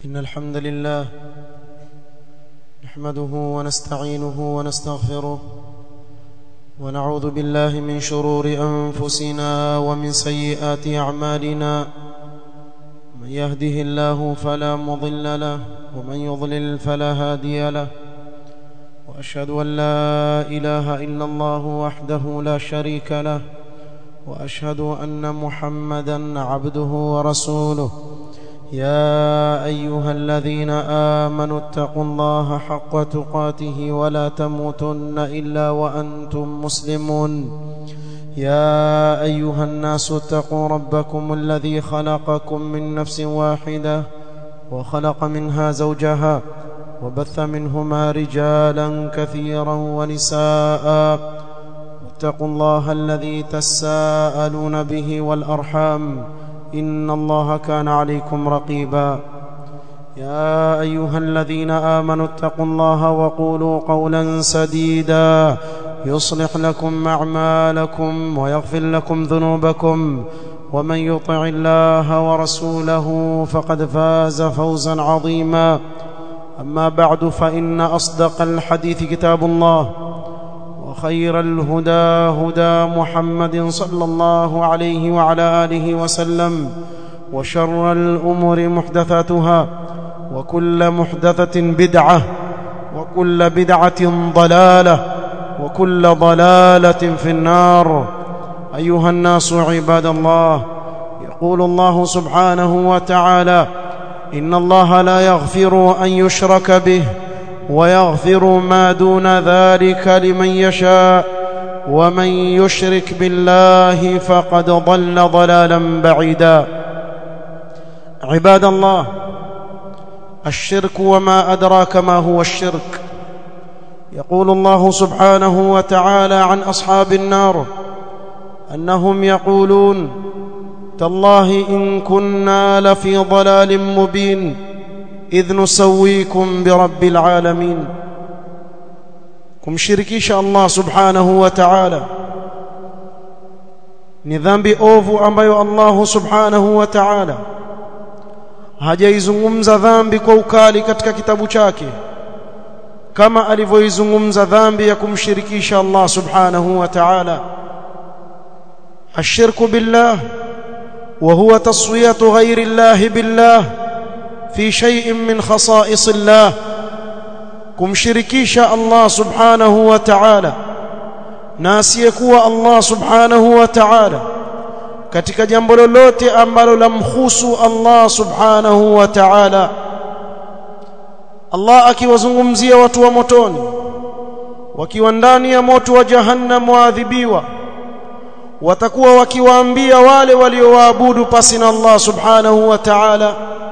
إن الحمد لله نحمده ونستعينه ونستغفره ونعوذ بالله من شرور أنفسنا ومن سيئات أعمالنا من يهده الله فلا مضل له ومن يضلل فلا هادي له وأشهد أن لا إله إلا الله وحده لا شريك له وأشهد أن محمدا عبده ورسوله يا أيها الذين آمنوا اتقوا الله حق تقاته ولا تموتن إلا وأنتم مسلمون يا أيها الناس اتقوا ربكم الذي خلقكم من نفس واحدة وخلق منها زوجها وبث منهما رجالا كثيرا ونساء واتقوا الله الذي تساءلون به والأرحام إن الله كان عليكم رقيبا يا أيها الذين آمنوا اتقوا الله وقولوا قولا سديدا يصلح لكم أعمالكم ويغفر لكم ذنوبكم ومن يطع الله ورسوله فقد فاز فوزا عظيما أما بعد فإن أصدق الحديث كتاب الله وخير الهدى هدى محمد صلى الله عليه وعلى آله وسلم وشر الأمور محدثاتها وكل محدثة بدعة وكل بدعة ضلالة وكل ضلالة في النار أيها الناس عباد الله يقول الله سبحانه وتعالى إن الله لا يغفر أن يشرك به ويغفر ما دون ذلك لمن يشاء ومن يشرك بالله فقد ضل ضلالا بعيدا عباد الله الشرك وما أدراك ما هو الشرك يقول الله سبحانه وتعالى عن أصحاب النار أنهم يقولون تالله إن كنا لفي ضلال مبين إذ نسويكم برب العالمين kumshirikisha Allah subhanahu wa ta'ala ni dhambi ovu ambayo Allah subhanahu wa ta'ala hajaizungumza dhambi kwa ukali katika kitabu chake kama alivyoizungumza dhambi ya kumshirikisha Allah subhanahu wa ta'ala ashirku billah wa huwa taswiyatu ghayri Allah billah في شيء من خصائص الله kumshirikisha Allah subhanahu wa ta'ala na asiyekuwa Allah subhanahu wa ta'ala katika jambo lolote ambalo lamhusu Allah subhanahu wa ta'ala Allah akiwazungumzia watu wa motoni wakiwa ndani ya moto wa jahannam waadhibiwa watakuwa wakiwaambia wale waliowaabudu pasi na Allah subhanahu wa ta'ala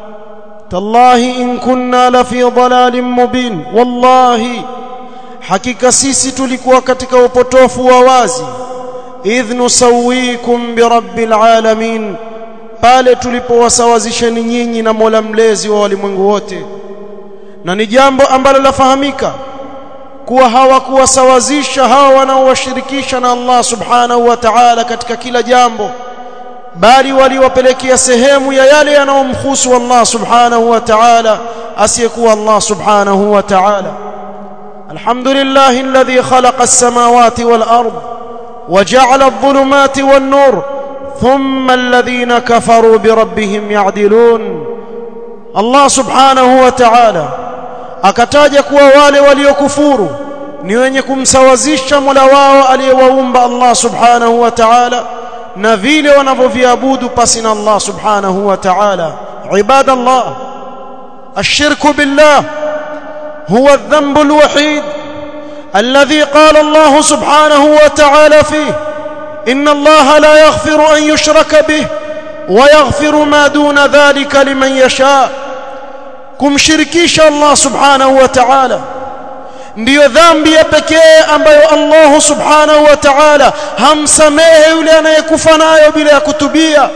تالله إن كنا لفي ضلال مبين والله hakika sisi tulikuwa katika upotofu wa wazi idh nusawikum birabbil alamin pale tulipowasawazisheni nyinyi na Mola mlezi wa walimwengu wote na ni jambo ambalo lafahamika kuwa hawakuwasawazisha hawa wanaowashirikisha na Allah subhanahu wa ta'ala katika kila jambo bali waliwapelekea sehemu ya yale yanayomhusu Allah subhanahu wa ta'ala asiyekuwa Allah subhanahu wa ta'ala alhamdulillah alladhi khalaqa as-samawati wal ard waja'ala adh-dhulumati wan nur thumma alladhina kafaru bi rabbihim ya'dilun Allah subhanahu wa ta'ala akataja kuwa wale waliokufuru ni wenye kumsawazisha Mola wao aliyewaumba Allah subhanahu wa ta'ala na vile wanavyoviabudu pasi na Allah subhanahu wa ta'ala ibadallah الشرك بالله هو الذنب الوحيد الذي قال الله سبحانه وتعالى فيه إن الله لا يغفر أن يشرك به ويغفر ما دون ذلك لمن يشاء كم شركيش الله سبحانه وتعالى ndiyo dhambi ya pekee ambayo Allah subhanahu wa ta'ala hamsamehe yule anayekufa nayo bila ya kutubia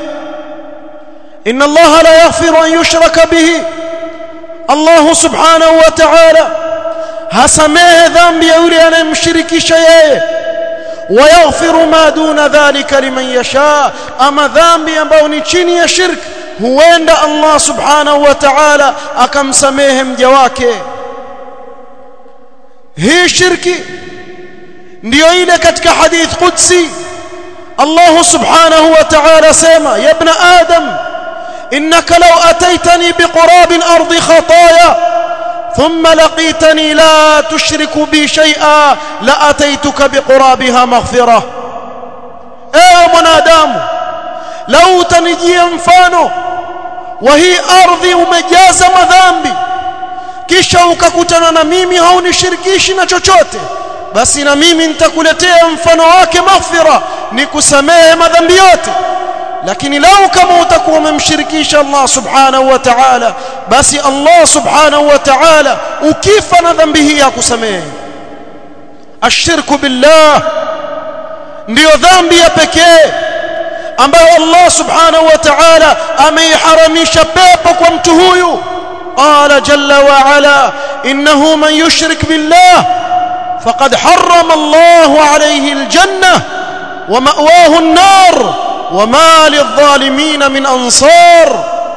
inna Allah la yaghfiru an yushraka bihi Allah subhanahu wa ta'ala hasamehe dhambi ya yule anayemshirikisha yeye wayaghfiru ma duna dhalika liman yasha ama dhambi ambayo ni chini ya shirk huenda Allah subhanahu wa ta'ala akamsamehe mja wake hii shirki ndiyo ile katika hadith qudsi Allah subhanahu wa ta'ala sema ya ibn adam innaka law ataitani biqurab al-ardi khataaya thumma laqitani la tushriku bi shay'a la ataituka biqurabiha maghfirah ewe mwanadamu lau utanijia mfano wa hii ardhi umejaza madhambi kisha ukakutana na mimi haunishirikishi na chochote basi na mimi nitakuletea mfano wake maghfira ni kusamehe madhambi yote lakini lau kama utakuwa umemshirikisha Allah subhanahu wa ta'ala basi Allah subhanahu wa ta'ala ukifa na dhambi hii akusamehe ashirku billah ndiyo dhambi ya pekee ambayo Allah subhanahu wa ta'ala ameiharamisha pepo kwa mtu huyu qala jalla wa ala innahu man yushrik billah faqad harrama Allah alayhi aljanna wa ma'wahu an-nar wa ma lidh-dhalimin min ansar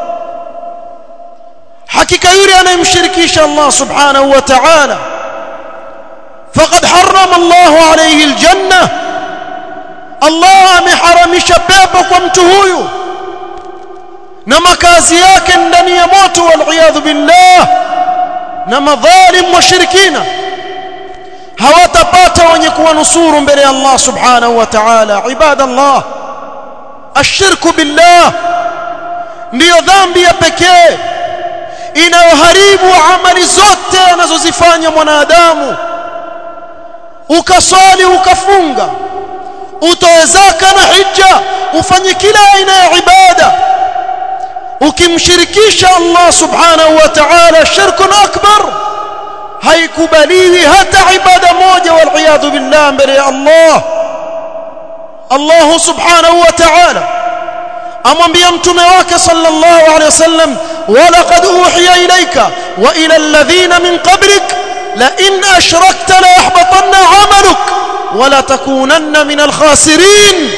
hakika yule anayemshirikisha Allah subhanahu wa ta'ala faqad harrama Allah alayhi aljanna Allah ameharamisha pepo kwa mtu huyu na makazi yake ndani ya moto wal billah na madhalim washirikina hawatapata wenye kuwanusuru mbele ya Allah subhanahu wa ta'ala ibadallah ashirku billah ndiyo dhambi ya pekee inayoharibu amali zote anazozifanya mwanadamu ukaswali ukafunga utoe zaka na hija ufanye kila aina ya ibada ukimshirikisha Allah subhanahu wa ta'ala shirkun akbar haikubaliwi hata ibada moja wal billah mbele ya Allah Allah subhanahu wa ta'ala amwambia mtume wake sallallahu alayhi wasallam walaqad uhiya ilayka wa ila alladhina min qablik la in ashrakta la yahbatanna 'amaluk wala takunanna min alkhasirin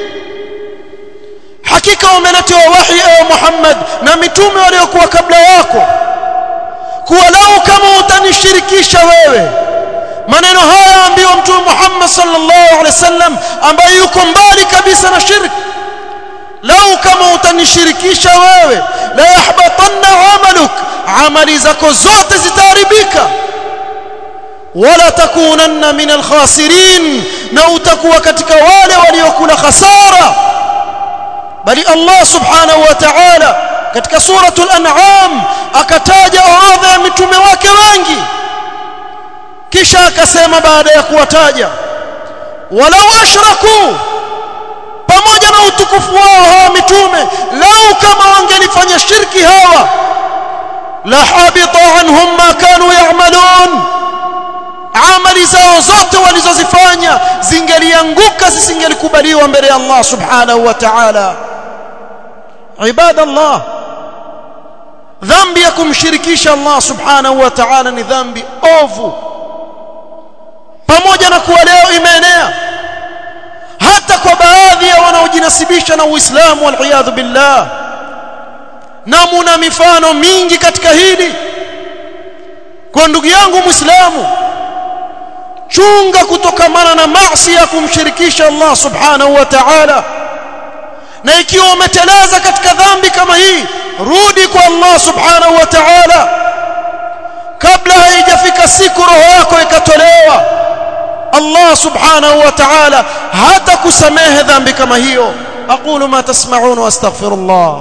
hakika umeletewa wahi ewe Muhammad na mitume waliokuwa kabla yako kuwa lau kama utanishirikisha wewe maneno haya ambiwa mtume Muhammad sallallahu alaihi wasallam ambaye yuko mbali kabisa na shirki lau kama utanishirikisha wewe la yahbatanna amaluk amali zako zote zitaharibika wala takunanna min alkhasirin na utakuwa katika wale waliokula khasara bali Allah subhanahu wa ta'ala katika suratul an'am akataja orodha ya mitume wake wengi kisha akasema baada ya kuwataja walau ashraku pamoja na utukufu wao hawa mitume lau kama wangelifanya shirki hawa la habita anhum ma kanu ya'malun amali zao zote walizozifanya zingelianguka zisingelikubaliwa mbele ya Allah subhanahu wa ta'ala ibadallah dhambi ya kumshirikisha Allah subhanahu wa ta'ala ni dhambi ovu pamoja na kuwa leo imeenea hata kwa baadhi ya wanaojinasibisha na Uislamu wal billah na muna mifano mingi katika hili kwa ndugu yangu Muislamu chunga kutokamana na maasi ya kumshirikisha Allah subhanahu wa ta'ala na ikiwa umeteleza katika dhambi kama hii rudi kwa Allah subhanahu wa ta'ala kabla haijafika siku roho yako ikatolewa Allah subhanahu wa ta'ala hata kusamehe dhambi kama hiyo aqulu ma tasma'un wa astaghfirullah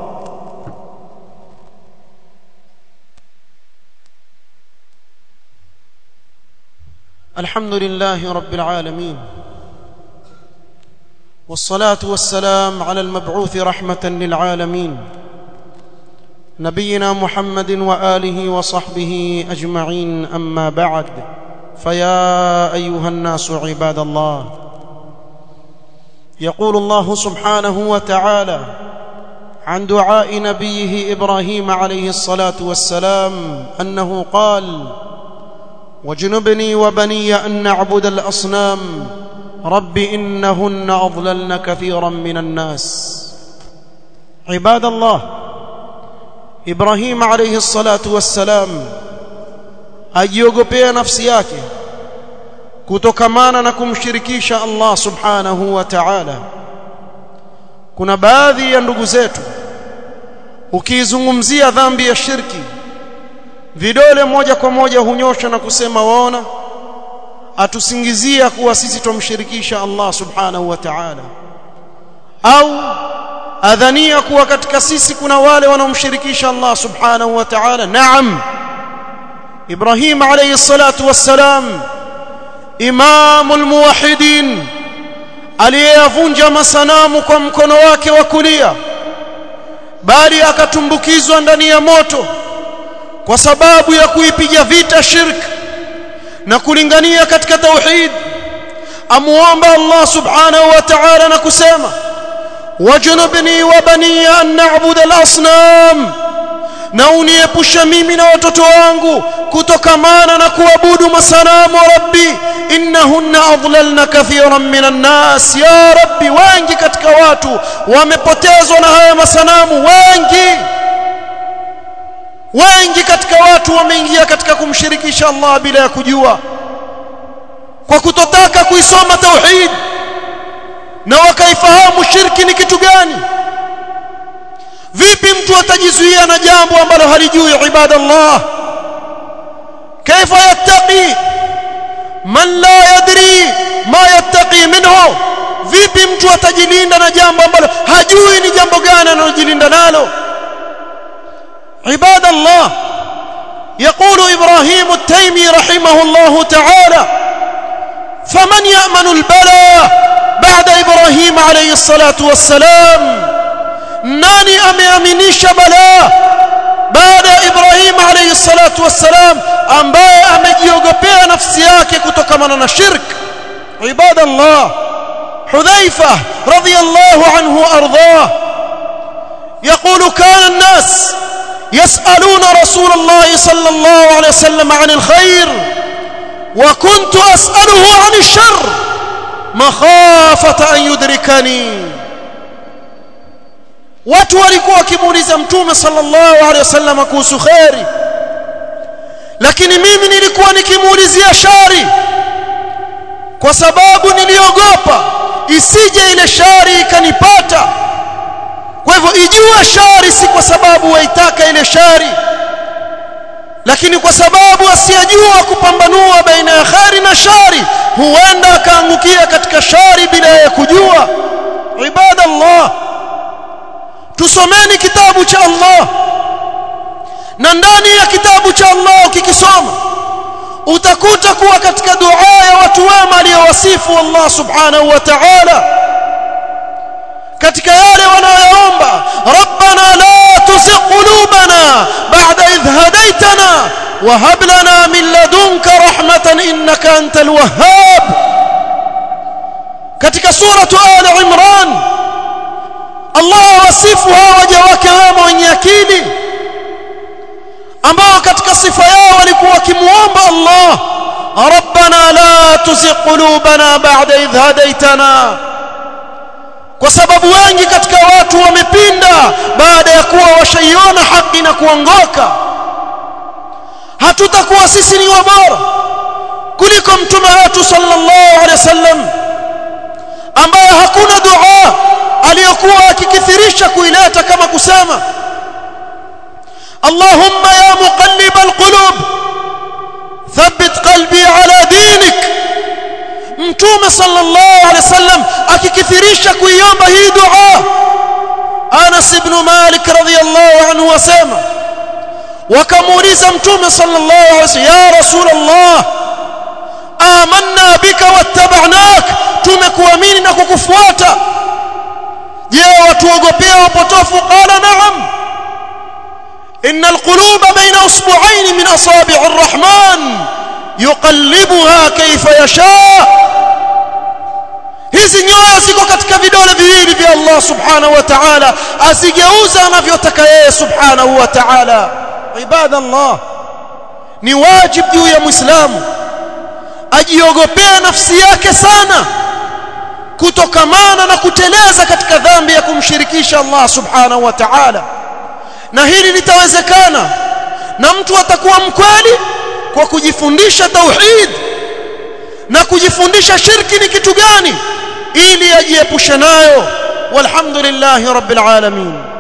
الحمد لله رب العالمين والصلاة والسلام على المبعوث رحمة للعالمين نبينا محمد وآله وصحبه أجمعين أما بعد فيا أيها الناس عباد الله يقول الله سبحانه وتعالى عن دعاء نبيه إبراهيم عليه الصلاة والسلام أنه قال واجنبني وبني أن نعبد الأصنام رب إنهن أضللن كثيرا من الناس عباد الله Ibrahim alayhi salatu wassalam ajiogopea nafsi yake kutokamana na kumshirikisha Allah subhanahu wa ta'ala kuna baadhi ya ndugu zetu ukiizungumzia dhambi ya shirki vidole moja kwa moja hunyosha na kusema waona atusingizia kuwa sisi tumshirikisha Allah subhanahu wa ta'ala au adhania kuwa katika sisi kuna wale wanaomshirikisha Allah subhanahu wa ta'ala naam Ibrahim alayhi salatu wassalam imamul muwahhidin aliyeyavunja masanamu kwa mkono wake wa kulia bali akatumbukizwa ndani ya moto kwa sababu ya kuipiga vita shirk na kulingania katika tauhid amuomba Allah subhanahu wa ta'ala na kusema wajnubni wa bani an na'budu al-asnam na uniepusha mimi na watoto wangu kutokamana na kuabudu masanamu rabbi innahunna adlalna kathiran minan nas ya rabbi wengi katika watu wamepotezwa na haya masanamu wengi wengi katika watu wameingia katika kumshirikisha Allah bila ya kujua kwa kutotaka kuisoma tauhid na wakaifahamu shirki ni kitu gani vipi mtu atajizuia na jambo ambalo halijui ibadallah kaifa yattaqi man la yadri ma yattaqi minhu vipi mtu atajilinda na jambo ambalo hajui ni jambo gani analojilinda nalo عباد الله يقول إبراهيم التيمي رحمه الله تعالى فمن يأمن البلاء بعد إبراهيم عليه الصلاة والسلام nani ameaminisha balaa baada ya Ibrahim alayhi salatu wassalam ambaye amejiogopea nafsi yake kutokamana na shirk ibadallah Hudhaifa radhiyallahu anhu ardhah يقول كان الناس يسألون رسول الله صلى الله عليه وسلم عن الخير وكنت أسأله عن الشر مخافة أن يدركني watu walikuwa wakimuuliza mtume sallallahu alaihi wasallam kuhusu khairi lakini mimi nilikuwa nikimuulizia shari kwa sababu niliogopa isije ile shari ikanipata kwa hivyo ijue shari si kwa sababu waitaka ile shari lakini kwa sababu asiyejua kupambanua baina ya khari na shari huenda akaangukia katika shari bila ya kujua ibadallah tusomeni kitabu cha Allah na ndani ya kitabu cha Allah ukikisoma utakuta kuwa katika dua ya watu wema aliyowasifu Allah subhanahu wa ta'ala katika yale wanayoomba rabbana la tuzigh qulubana ba'da idh hadaytana wa hab lana min ladunka rahmatan innaka antal wahhab katika suratu ali imran Allah wasifu hawa waja wake wema wenye akili ambao katika sifa yao walikuwa wakimuomba Allah rabbana la tuzigh qulubana ba'da idh hadaytana kwa sababu wengi katika watu wamepinda baada ya kuwa washaiona haki na kuongoka hatutakuwa sisi ni wabora kuliko mtume wetu sallallahu alaihi wasallam ambaye hakuna dua aliyokuwa akikithirisha kuileta kama kusema Allahumma ya muqallib alqulub thabbit qalbi ala dinik mtume sallallahu alaihi wasallam akikithirisha kuiomba hii dua Anas ibn Malik radhiyallahu anhu wasema wakamuuliza mtume sallallahu alaihi wasallam ya rasulullah amanna bika wattaba'nak tumekuamini na kukufuata je watuogopea wapotofu qala na'am إن القلوب بين أصبعين من أصابع الرحمن يقلبها كيف يشاء hizi nyoyo ziko katika vidole viwili vya Allah subhanahu wa ta'ala asigeuza anavyotaka yeye subhanahu wa ta'ala ibadallah ni wajib juu ya muislamu ajiogopea nafsi yake sana kutokamana na kuteleza katika dhambi ya kumshirikisha Allah subhanahu wa ta'ala na hili litawezekana na mtu atakuwa mkweli kwa kujifundisha tauhid na kujifundisha shirki ni kitu gani ili ajiepushe nayo walhamdulillahi rabbil alamin